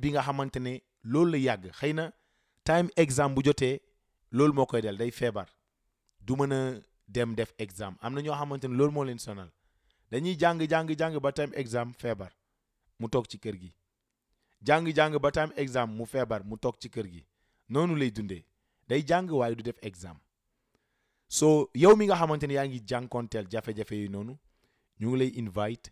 bi nga xamante ne loolu la yàgg xëy na time exam bu jotee loolu moo koy del day feebar du mën a dem def exam am na ñoo xamante ne loolu moo leen sonal dañuy jàng jàng jàng ba time exam feebar mu toog ci kër gi jàng jàng ba time exam mu feebar mu toog ci kër gi noonu lay dundee day jàng waaye du def exam so yow mi nga xamante ne yaa ngi jànkonteel jafe-jafe yi noonu ñu ngi lay invite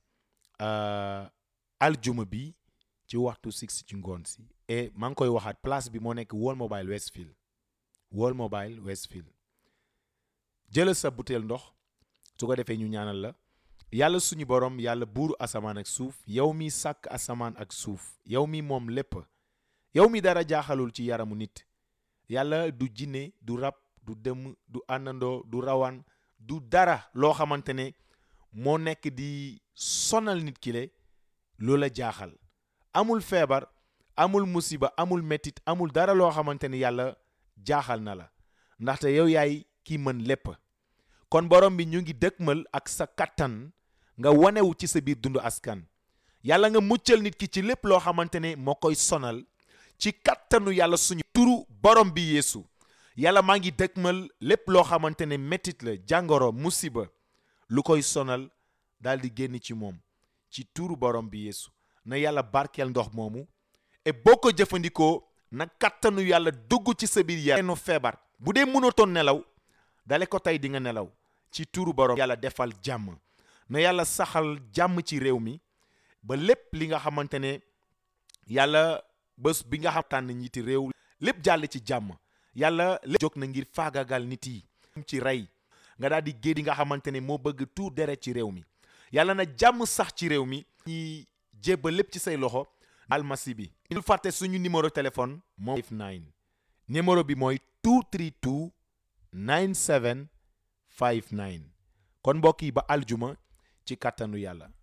aljuma bi ci waxtu six ci ngoon si et maa ngi koy waxaat place bi moo nekk World Mobile Westfield World Mobile Westfield jëlal sa butéel ndox su ko defee ñu ñaanal la yàlla suñu borom yàlla buuru asamaan ak suuf yow mi sàkk asamaan ak suuf yow mi moom lépp yow mi dara jaaxalul ci yaramu nit yàlla du jinne du rab du dëmm du àndandoo du rawaan du dara loo xamante ne moo nekk di sonal nit ki le loola jaaxal amul feebar amul musiba amul metit amul dara loo xamante ne yàlla jaaxal na la ndaxte yow yaay ki mën lépp kon borom bi ñu ngi dëkkmal ak sa kattan nga wanewu ci sa biir dundu askan yàlla nga muccal nit ki ci lépp loo xamante ne moo koy sonal ci kattanu yàlla suñu turu borom bi yeesu yàlla maa ngi dëkkmal lépp loo xamante ne métit la jàngoro musiba lu koy sonal daal di génn ci moom ci turu borom bi yeesu na yàlla barkeel ndox moomu et boo ko jëfandikoo na kattanu yàlla dugg ci sa biir yaram feebar bu dee mënatoon nelaw dale ko tey di nga nelaw ci turu borom yàlla defal jàmm na yàlla saxal jàmm ci réew mi ba lépp li nga xamante ne yàlla bés bi nga xam tànn ñiiti réew lépp jàll ci jàmm yàlla lépp jóg na ngir faagagal nit yi ci rey nga daal di géej nga xamante ne moo bëgg tuur deret ci réew mi yàlla na jàmm sax ci réew mi ñi jébbal lépp ci say loxo almasi bi ñu fàtte suñu numéro téléphone moom 59 numéro bi mooy 232 9759 kon mbokk yi ba aljuma ci kàttanu yàlla